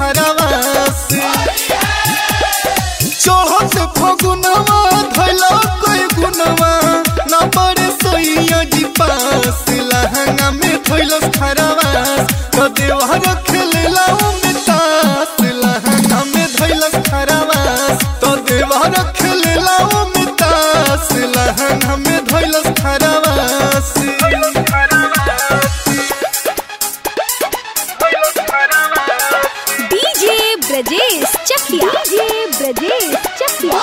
खरावास चढ़त फगुनवा धैला कोई गुनवा ना बड़े सोइया जी पास लहंगा में धैलस खरावास तो देवहर खेलेला में तास लहंगा में धैलस खरावास तो देवहर खेलेला में तास लहंगा में धैलस खरावास DJ Brajesh Chakiya DJ Brajesh Chakiya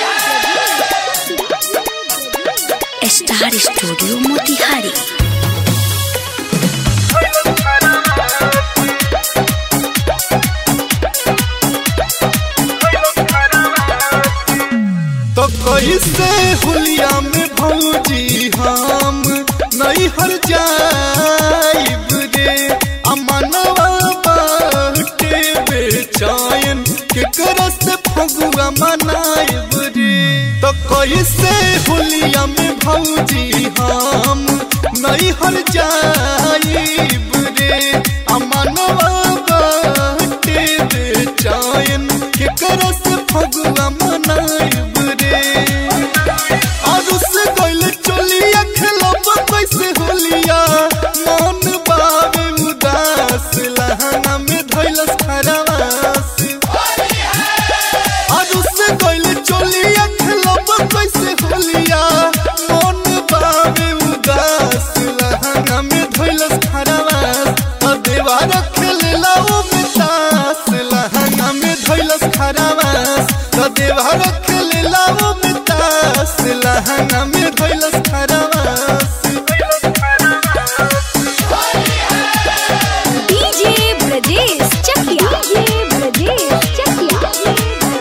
star studio Motihari तो कैसे हुलिया में भौजी हम नहीं हर जाइब रे अमनवा बाटे बेचैन के करस फगुआ मनाइब रे तो कैसे हुलिया में भौजी हम नहीं हर जाइब रे अमनवा बाटे बेचैन के करस फगुआ मनाइब रे अरुस गइल चलिया खेलब कैसे होलिया मन बाबे उदास लहंगा में धैलस खरावास अरुस गइल चलिया खेलब कैसे होलिया मन बाबे उदास लहंगा में धैलस खरावास तो देवार खेलेला ओ मितास लहंगा में धैलस खरावास तो देवार खेलेला ओ मितास लहंगा में धैलस खरावास डीजे ब्रजेश चकिया डीजे ब्रजेश चकिया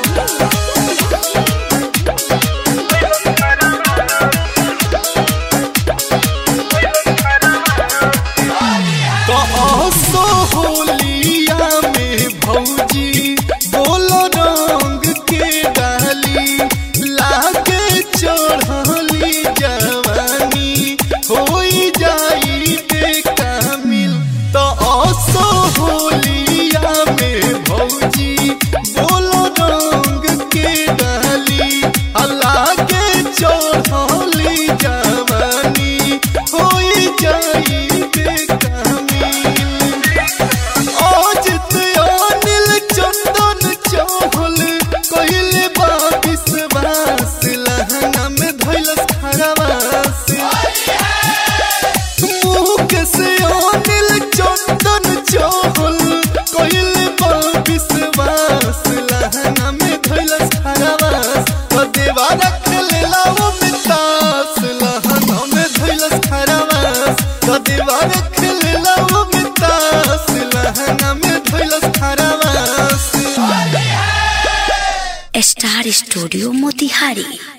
तो आसो होलिया में भौजी बोलो रंग के डाली लागे चढ़ली जवानी होई जाई बेकामिल तो आसो होलिया में भौजी बोलो रंग के डाली लागे चढ़ली जवानी होई जाई बेकामिल अजित अनिल चंदन चहल कइले बा विश्वास लहंगा में धैलस खरावास मुकेश अनिल चंदन चहल कइले बा विश्वास लहंगा में धैलस खरावास तो देवा रखलेला वो मितास लहंगा में धैलस खरावास तो देवा रखलेला वो मितास लहंगा में धैलस खरावास स्टार स्टूडियो मोतिहारी